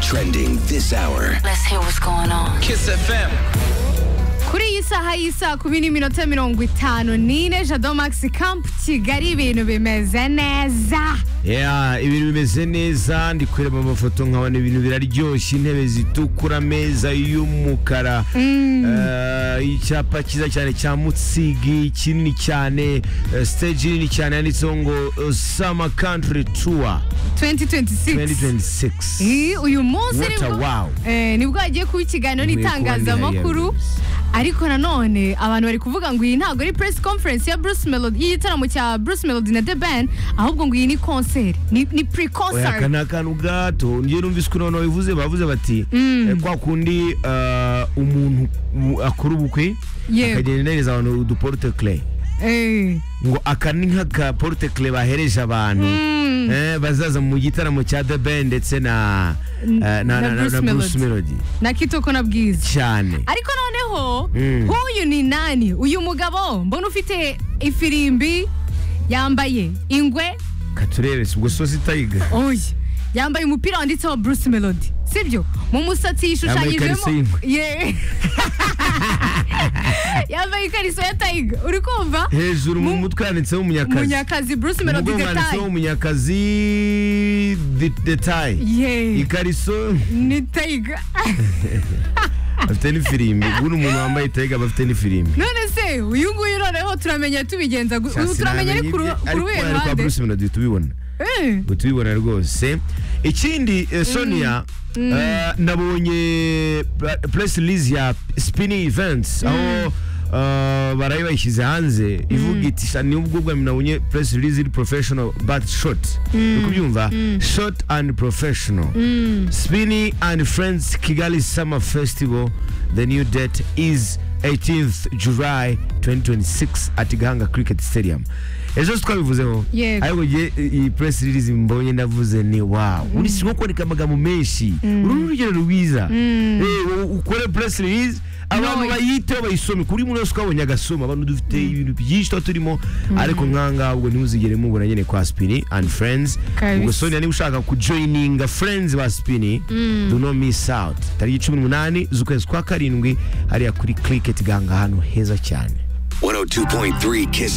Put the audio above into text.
Trending this hour. Let's hear what's going on. Kiss FM. kuri iyi saha y'isaa kumi n'iminota mirongo itanu n'ine jado max camp kigali ibintu bimeze neza Yeah, ibintu bimeze neza ndi kureba amafoto nkabona ibintu biraryoshye intebe zitukura ameza y'umukara Eh, icyapa cyiza cyane cya mutsigi kinini cyane eh, stage nini cyane yanditseho ngo eh, summer country tour 2026 2026 Eh, uyu munsi What a nibwo wow. eh, nibwo hagiye kuba ikiganiro Nkwiye kuba n'itangazamakuru ndihari. ariko nanone abantu bari kuvuga ngo iyi ntabwo ari press conference ya Bruce Melody y'igitaramo cya Bruce Melody na The Band ahubwo ngo iyi ni concert ni, ni pre Oya, aka concert ni akantu gato ngewe numvise ukuntu babivuze bavuze bati eh, kwa kundi eh, umuntu u- akora ubukwe Yego. akagenda ahereza abantu uduporte clay eh ngo aka ni nk'aka porute kire bahereje abantu eh, bazaza mu gitaramo cya The Ben ndetse na eh, na- na na- na- Bruce na Bruce Melody na kitoko na bwiza cyane ariko noneho Mm. nk'uyu ni nani uyu mugabo mbona ufite ifirimbi yambaye ingwe katurebe si ubwo sosi tayiga oya yambaye umupira wanditseho bruce melody sibyo mu musatsi Yambaye yishushanyijemo ikariso y'ingwe. Ye- yambaye ikariso ya tayiga uri kumva hejuru mu Mu- mutwe handitseho umunyakazi munyakazi bruce mu melody mugongo handitseho detaye umunyakazi de- detaye ye ikariso ni tayiga bafite n'ifirimbi guno umuntu wambaye tayiga aba afite n'ifirimbi none se uyu nguyu noneho turamenya tubigenza gu- ubu turamenya ari ku ru- ku ruhe kwa ruhande Bruce Melody tubibona Eh, ubu tubibona rwose ikindi eh, sonia eh, nabonye pra- press release ya spinning events aho eh, baraye bayishyize hanze ivuga iti "Sha, ni ubwo bwa nabonye press release iri professional but short uri kubyumva short and professional spinning and friends kigali summer festival the new date is 18th july 2026 at gahanga cricket stadium ejo twabivuzeho Yego. ariko nge iyi press release mbonye ndavuze ni wow uri sinko kwandika amagambo menshi uru ni urugero rwiza Eh, u- ukore press release abantu No. bayiteho bayisome kuri buri muntu wese twabonye agasoma abantu dufite ibintu byinshi tuba turimo ariko nk'ahangaha ubwo ntuzigere mubona nyine kwa spini and friends Kabisa. ubwo sonia niba ushaka kujoyininga friends ba spini do not miss out tariki cumi n'umunani z'ukwezi kwa karindwi hariya kuri cricket ganga ahantu heza cyane 102.3 Kiss